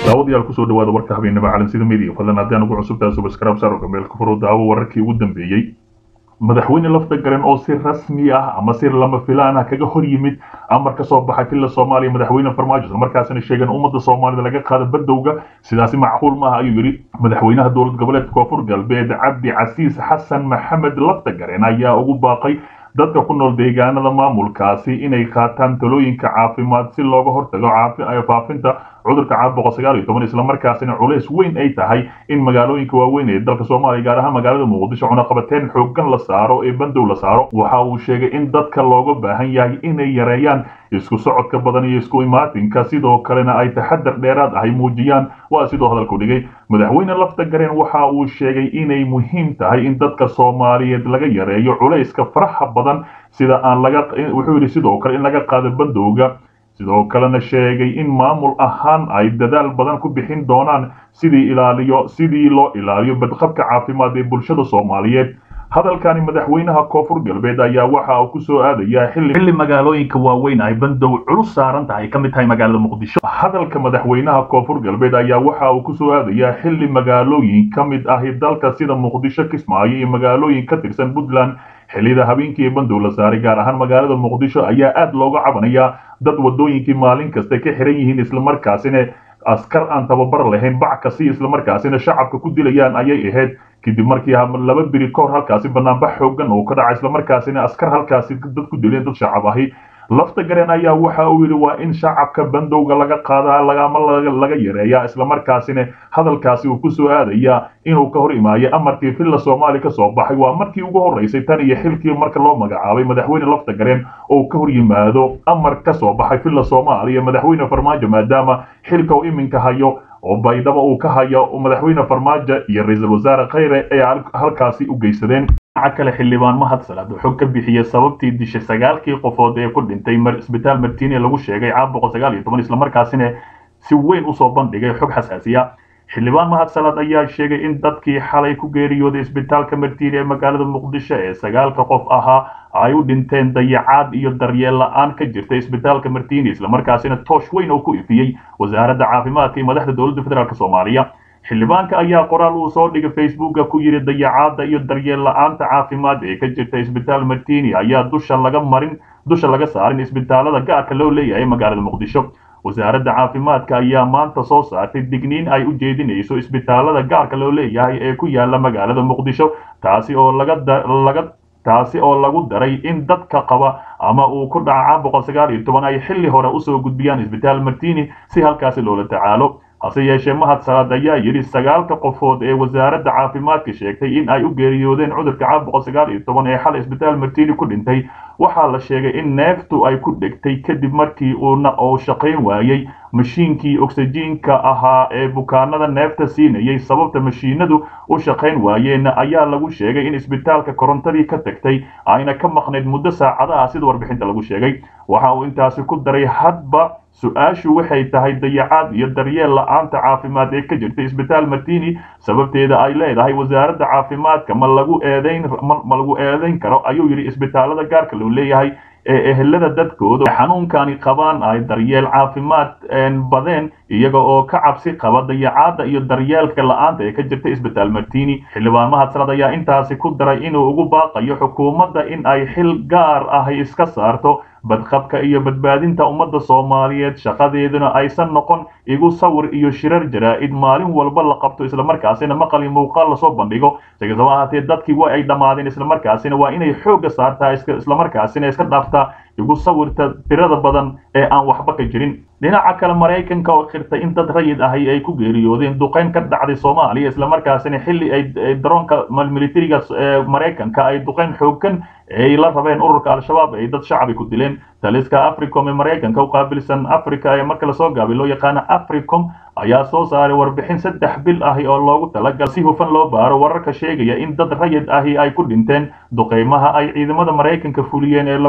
daawadayaal kusoo dhawaada warka habeenimo caalamsida media fadlan haddaan ugu cusubtaa subscribe saaro gameelka furo daawo wararkii ugu dambeeyey madaxweyne lafta garan oo si rasmi ah ama si lama filaan ah kaga hor yimid amar ka soo baxay filla soomaaliya madaxweyne farmaajo isla markaasina sheegeen ummadda soomaalida laga qaada badowga sidaasi macquul maaha ayuu yidhi madaxweynaha dowlad goboleedka koonfur galbeed cabdi casiis xasan maxamed lafta garen ayaa ugu baaqay dadka ku nool deegaanada maamulkaasi inay qaataan talooyinka caafimaad si looga hortago faafinta cudurka caabuqa sagaal iyo toban islamarkaasina culays weyn ay tahay in magaalooyinka waaweyn ee dalka soomaaliya gaar ahaan magaalada muqdisho cunaqabateen xoogan la saaro ee bandow la saaro waxa uu sheegay in dadka looga baahan yahay inay yareeyaan isku socodka badan iyo isku imaatinka sidoo kalena ay taxadar dheeraad ahay muujiyaan waa sidoo hadalku dhigay madaxweyne lafta gareen waxa uu sheegay inay muhiim tahay in dadka soomaaliyeed laga yareeyo culayska faraha badan sida aan laga wuxuu yidhi sidoo kale in laga qaado bandowga sidoo kalena sheegay in maamul ahaan ay dadaal badan ku bixin doonaan sidii ilaaliyo sidii loo ilaaliyo badqabka caafimaad ee bulshada soomaaliyeed hadalkani madaxweynaha koonfur galbeed ayaa waxa uu kusoo aadayaa xilli magaalooyinka waaweyn ay bandow culus saaran tahay ka mid tahay magaalada muqdisho hadalka madaxweynaha koonfur galbeed ayaa waxa uu kusoo aadayaa xilli magaalooyin ka mid ahi dalka sida muqdisho kismaayo iyo magaalooyin ka tirsan puntland xillida habeenkii bandow la saaray gaar ahaan magaalada muqdisho ayaa aad looga cabanayaa dad wadooyinkii maalin kasta ka xiran yihiin islamarkaasina askar aan tababar lahayn bac kasi islamarkaasina shacabka ku dilayaan ayay ahayd kadib markii laba biri kahor halkaasi banaanbax xoogan oo ka dhaca islamarkaasina askar halkaasi dad ku dileen dad shacab ahi lafta gareen ayaa waxa uu yidhi waa in shacabka bandowga laga qaadaa lagama laga yareeyaa islamarkaasina hadalkaasi uu kusoo aadayaa inuu ka hor imaayo amarkii filla soomaali ka soo baxay waa markii ugu horreysay tan iyo xilkii marka loo magacaabay madaxweyne lafta gareen oo ka hor yimaado amar ka soo baxay filla soomaaliya madaxweyne farmaajo maadaama xilka uu iminka hayo oo baydhaba uu ka hayo madaxweyne farmaajo iyo ra-iisul wasaare khayre ay halkaasi u geysadeen dhinaca kale xildhibaan mahad salaad wuxuu ka bixiyey sababtii dishay sagaalkii qofood ee ku dhintay isbitaal martiini lagu sheegay caabuqa sagaal iyo toban islamarkaasina si weyn usoo bandhigay xog xasaasiya xildhibaan mahad salaad ayaa sheegay in dadkii xalay ku geeriyooday isbitaalka martiini ee magaalada muqdisho ee sagaalka qof ahaa ay u dhinteen dayacaad iyo daryeel la-aan ka jirta isbitaalka martiini islamarkaasina toosh weyn oo ku ifiyey wasaaradda caafimaadka iyo madaxda dowladda federaalk soomaaliya xildhibaanka ayaa qoraal uu soo dhigay facebooka ku yidhi dayacaadda iyo daryeel la-aanta caafimaad ee ka jirta isbitaal martiini ayaa dusha laga marin dusha laga saarin isbitaalada gaarka loo leeyahay magaalada muqdisho wasaaradda caafimaadka ayaa maanta soo saartay digniin ay u jeedinayso isbitaalada gaarka loo leeyahay ee ku yaala magaalada muqdisho taasi oo laga taasi oo lagu daray in dadka qaba ama uu ku dhaca caabuqa sagaal iyo toban ay xilli hore usoo gudbiyaan isbitaal martiini si halkaasi loola tacaalo hase yeeshee mahad salaad ayaa yidhi sagaalka qofood ee wasaaradda caafimaadka sheegtay in ay u geeriyoodeen cudurka caabuqa sagaal iyo toban ee xal isbitaal martiini ku dhintay waxaa la sheegay in neeftu ay ku dhegtay kadib markii uuna uu shaqayn waayey mashiinkii oksijiinka ahaa ee bukaanada neefta siinayay sababta mashiinadu u shaqayn waayeen ayaa lagu sheegay in isbitaalka korontadii ka tagtay ayna ka maqnayd muddo saacadaha sida warbixinta lagu sheegay waxa uu intaasi ku daray hadba su-aashu waxay tahay dayacaad iyo daryeel la-aanta caafimaad ee ka jirta isbitaal martiini sababteeda ay leedahay wasaaradda caafimaadka ma lagu eedayn ma lagu eedayn karo ayuu yidhi isbitaalada gaarka loo leeyahay ee ehelada dadkooda xanuunkani qabaan ay daryeel caafimaad badeen iyaga oo ka cabsi qaba dayacaadda iyo daryeelka la-aanta ee ka jirta isbitaal martiini xildhibaan mahad salad ayaa intaasi ku daray inuu ugu baaqayo xukuumadda in ay xil gaar ahi iska saarto badqabka iyo badbaadinta ummadda soomaaliyeed shaqadeeduna aysan noqon igu sawir iyo shirar jaraa-id maalin walba la qabto islamarkaasina maqal iyo muuqaal lasoo bandhigo sikastaba ahaatee dadkii wa ay dhammaadeen islamarkaasina waa inay xoogga saartaa islamarkaasina iska dhaaftaa igu sawirta tirada badan ee aan waxba ka jirin dhinaca kale maraykanka oo khirtay in dad rayid ahi ay ku geeriyoodeen duqeyn ka dhacday soomaaliya islamarkaasina xilli ay daroonka militariga maraykanka ay duqeyn xoogan ay la rabeen ururka al-shabaab ay dad shacabi ku dileen taliska africom ee maraykanka u qaabilsan africa ee marka lasoo gaabay loo yaqaana africom ayaa soo saaray warbixin saddex bil ahi oo loogu talagal si hufan loo baaro wararka sheegaya in dad rayid ahi ay ku dhinteen duqeymaha ay ciidamada maraykanka fuliyeen ee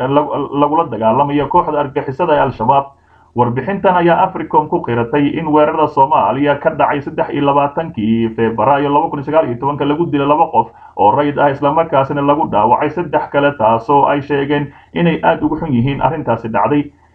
lagula dagaalamayo kooxda argixisada ee al-shabaab warbixintan ayaa africom ku qiratay in weerarada soomaaliya ka dhacay saddex iyo labaatankii febraayo laba kun iyo sagaal iyo tobanka lagu dilay laba qof oo rayid ah islamarkaasina lagu dhaawacay saddex kale taasoo ay sheegeen inay aada ugu xun yihiin arrintaasi dhacday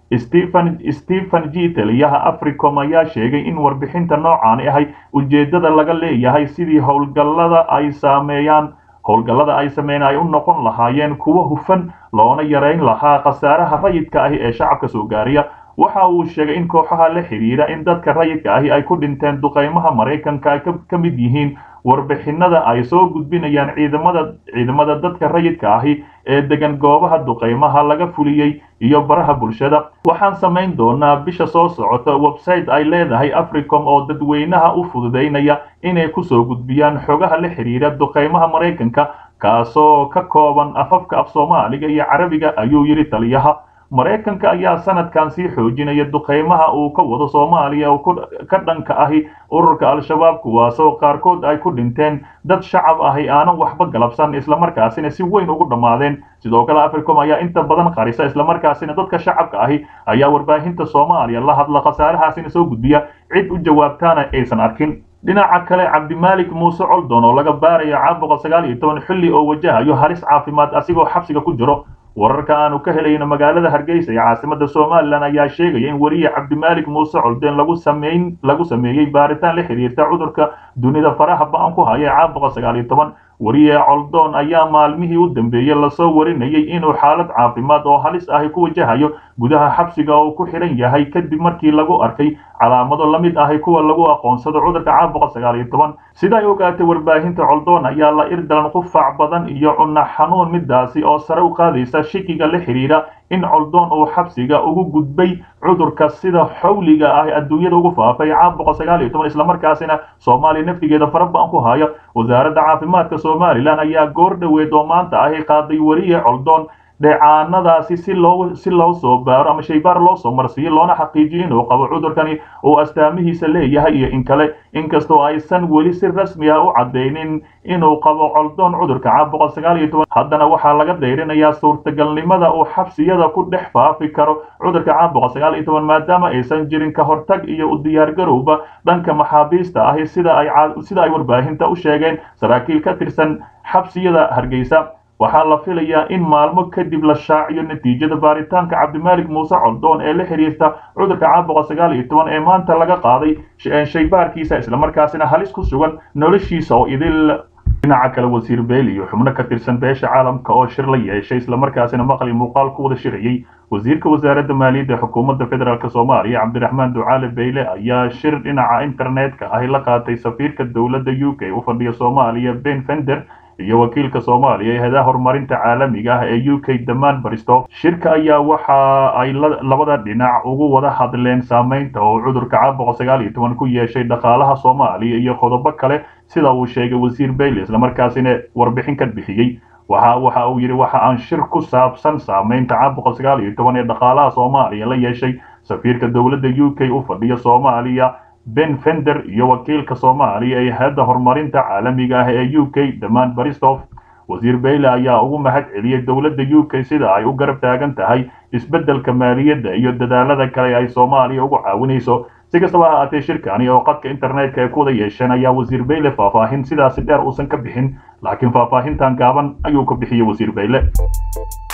stephen stephen g taliyaha africom ayaa sheegay in warbixinta noocaani ahay ujeeddada laga leeyahay sidii howlgallada ay saameeyaan howlgallada ay sameyn ay u noqon lahaayeen kuwo hufan loona yarayn lahaa khasaaraha rayidka ahi ee shacabka soo gaariya waxa uu sheegay in kooxaha la xidhiidha in dadka rayidka ahi ay ku dhinteen duqeymaha maraykanka ay ka mid yihiin warbixinada ay soo gudbinayaan ciidamada ciidamada dadka rayidka ahi ee degan goobaha duqeymaha laga fuliyey iyo baraha bulshada waxaan samayn doonaa bisha soo socota website ay leedahay africom oo dadweynaha u fududaynaya inay kusoo gudbiyaan xogaha la xidhiidha duqeymaha maraykanka kaasoo ka kooban afafka af soomaaliga iyo carabiga ayuu yidhi taliyaha maraykanka ayaa sanadkan sii xoojinaya duqeymaha uu ka wado soomaaliya oo ka dhanka ahi ururka al-shabaab kuwaasoo qaarkood ay ku dhinteen dad shacab ahi aanan waxba galabsan islamarkaasina si weyn ugu dhammaadeen sidoo kale africom ayaa inta badan qarisa islamarkaasina dadka shacabka ahi ayaa warbaahinta soomaaliya la hadla khasaarahaasina soo gudbiya cid u jawaabtaana aysan arkin dhinaca kale cabdimaalik muuse coldon oo laga baarayo caabuqa sagaal iyo toban xilli oo wajahayo halis caafimaad asigoo xabsiga ku jiro wararka aanu ka helayno magaalada hargeysa ee caasimada somalilan ayaa sheegaya in weliye cabdimaalik muuse coldeen lagu sameyn lagu sameeyey baaritaan la xiriirta cudurka dunida faraha ba-an ku haya ee caabuqa sagaal iyo toban weriye coldoon ayaa maalmihii u dambeeyey lasoo warinayay inuu xaalad caafimaad oo halis ahi ku wajahayo gudaha xabsiga oo ku xidhan yahay kadib markii lagu arkay calaamado la mid ahi kuwa lagu aqoonsado cudurka caabuqa sagaal iyo toban sida ay ogaatay warbaahinta coldoon ayaa la irdalan qufac badan iyo cunno xanuun midaasi oo sare u qaadaysa shikiga la xidhiidha in coldoon uu xabsiga ugu gudbay cudurka sida xawliga ah adduunyada ugu faafay caabuqa sagaal iyo toban islamarkaasina soomaaliya naftigeeda fara ba-an ku haya wasaaradda caafimaadka somalilan ayaa goor dhoweed oo maanta ahi qaaday weriye coldoon dheecaanadaasi si loo si loo soo baaro ama shaybaar loo soo marsiiyo loona xaqiijiyo inuu qabo cudurkani uu astaamihiisa leeyahay iyo in kale inkastoo aysan weli si rasmi ah u caddaynin inuu qabo coldoon cudurka caabuqa sagaal iyo toban haddana waxaa laga dayrinayaa suurtagalnimada uu xabsiyada ku dhex faafi karo cudurka caabuqa sagaal iyo toban maadaama aysan jirin ka hortag iyo u diyaargarowba dhanka maxaabiista ahi sida ay sida ay warbaahinta u sheegeen saraakiil ka tirsan xabsiyada hargeysa waxaa la filayaa in maalmo kadib la shaaciyo natiijada baaritaanka cabdimaalik muuse coldoon ee la xiriirta cudurka caabuqa sagaal iyo toban ee maanta laga qaaday shaybaarkiisa islamarkaasina halis ku sugan noloshiisa oo idil dhinaca kale wasiir beel iyo xubno ka tirsan beesha caalamka oo shir la yeeshay islamarkaasina maqli muuqaal ku wada shirayey wasiirka wasaaradda maaliyadda xukuumadda federaalk soomaaliya cabdiraxmaan ducaale beyle ayaa shir dhinaca internetka ahi la qaatay safiirka dowladda u k u fadhiya soomaaliya ben fender iyo wakiilka soomaaliya ee hadaha horumarinta caalamiga ah ee u k damaan baristof shirka ayaa waxa ay labada dhinac ugu wada hadleen saameynta oo cudurka caabuqa sagaal iyo toban ku yeeshay dhaqaalaha soomaaliya iyo qodobo kale sida uu sheegay wasiir bayle islamarkaasina warbixin ka bixiyey waxa waxa uu yidhi waxa aan shir ku saabsan saameynta caabuqa sagaal iyo toban ee dhaqaalaha soomaaliya la yeeshay safiirka dowladda u k u fadhiya soomaaliya ben fender iyo wakiilka soomaaliya ee hay-adda horumarinta caalamiga ah ee u k damaan baristof wasiir bayle ayaa ugu mahad celiyey dowladda u k sida ay u garab taagan tahay isbeddelka maaliyadda iyo dadaalada kale ay soomaaliya ugu caawinayso si kastaba ha ahaatee shirkani oo qadka internetka ay ku wada yeesheen ayaa wasiir bayle faahfaahin sidaasi dheer uusan ka bixin laakiin faahfaahintan gaaban ayuu ka bixiyey wasiir bayle